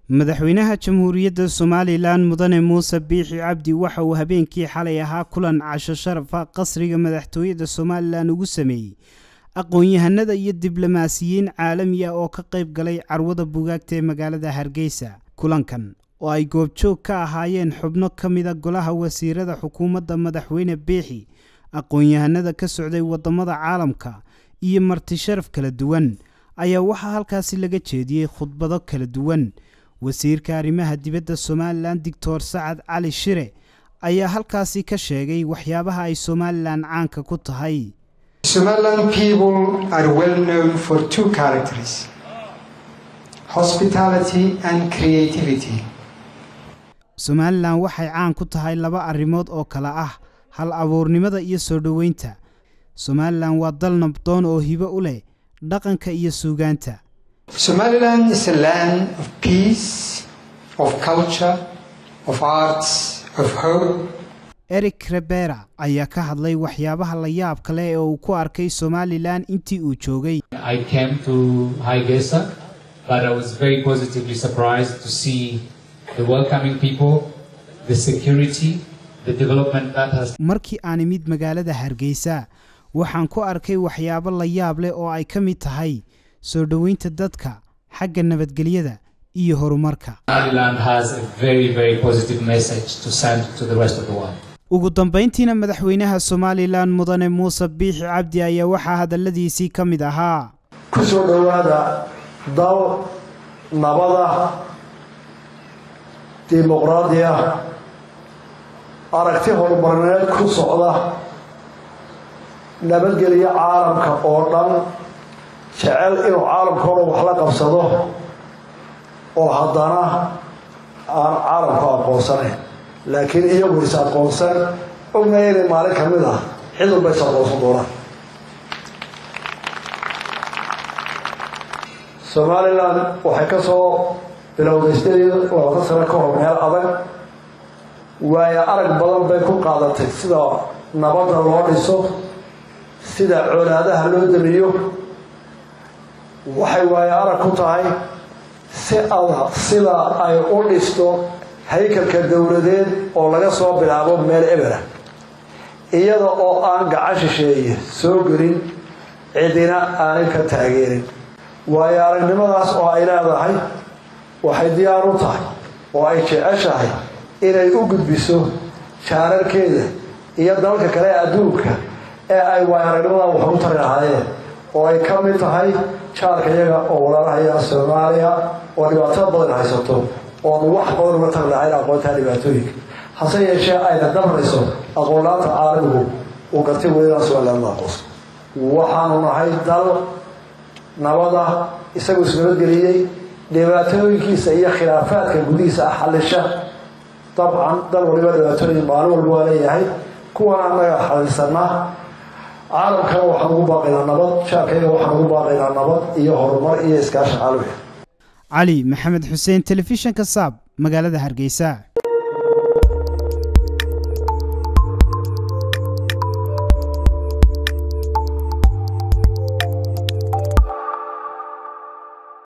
madaxweynaha jamhuuriyadda somalilan mudane muuse biixi cabdi waxa uu habeenkii xalay ahaa kulan casho sharafa qasriga madaxtooyada somalilan ugu sameeyey aqoon-yahanada iyo diblomaasiyiin caalami ah oo ka qayb galay carwada bugaagta ee magaalada hargeysa kulankan oo ay goobjoog ka ahaayeen xubno ka mida golaha wasiirada xukuumadda madaxweyne biixi aqoon-yahanada ka socday waddamada caalamka iyo marti sharaf kala duwan ayaa waxaa halkaasi laga jeediyey khudbado kala duwan wasiirka arrimaha dibadda somalilan doctor sacad cali shire ayaa halkaasi ka sheegay waxyaabaha ay somalilan caanka ku tahay Somaliland people are well known for two characters hospitality and creativity. somalilan waxay caan ku tahay laba arrimood oo kale ah hal abuurnimada iyo soo dhoweynta somalilan waa dal nabdoon oo hibo u leh dhaqanka iyo suugaanta Somaliland is a land of peace, of culture, of arts, of hope. eric rebera ayaa ka hadlay waxyaabaha la yaab kale ee uu ku arkay somalilan intii uu joogay I came to Hargeisa, but I was very positively surprised to see the welcoming people, the security, the development that has markii aan imid magaalada hargeysa waxaan ku arkay waxyaabo la yaab leh oo ay ka mid tahay soo dhoweynta dadka xagga nabadgelyada iyo horumarka Somaliland has a very, very positive message to send to the rest of the world. ugu dambayntiina madaxweynaha somalilan mudane muuse biixi cabdi ayaa waxaa hadalladiisii ka mid ahaa ku soo dhowaada dal nabada dimuqraadi ah aragti horumarineed ku socda nabadgelyo caalamka oo dhan jecel inuu caalamka o dhan wax la qabsado oo haddana aan caalamku aqoonsanayn laakiin iyagu is aqoonsan ognahay inay maalin ka mid ah cid walba is aqoonsan doonaan somalilan waxay ka soo bilowday sideed labaatan sano ka hor meel adag waayo arag badan bay ku qaadatay sida nabadda loo dhiso sida colaadaha loo damiyo waxay waayo arag ku tahay si adag sida ay u dhisto haykalka dowladeed oo laga soo bilaabo meel ebera iyada oo aan gacan shisheeye soo gelin cidina aanay ka taageerin waayo aragnimadaas oo ay leedahay waxay diyaar u tahay oo ay jeceshahay inay u gudbiso jaararkeeda iyo dalalka kale ee adduunka ee ay waayo aragnimadan wax u tari lahaayeen oo ay ka mid tahay jaarka iyaga oo walaalahaya soomaaliya oo dhibaatada badan haysato oonu wax badan uga tari lahayn aqoontaa dhibaatooyinka hase yeeshee ayna dabrayso aqoonlaanta caalamigu uu garti weynaa somaliland la aqoonso waxaanu nahay dal nabada isagoo isnabadgeliyey dhibaatooyinkiisa iyo khilaafaadka gudihiisa ah xallisha dabcan dal waliba dhibaatooyin maalin walba waa leeyahay kuwan annaga xalisanaa caalamkana waxaan ugu baaqaynaa nabad jaarkayga waxaan ugu baaqaynaa nabad iyo horumar iyo iskaashi caalamiga cali maxamed xuseen telefishanka saab magaalada hargeysa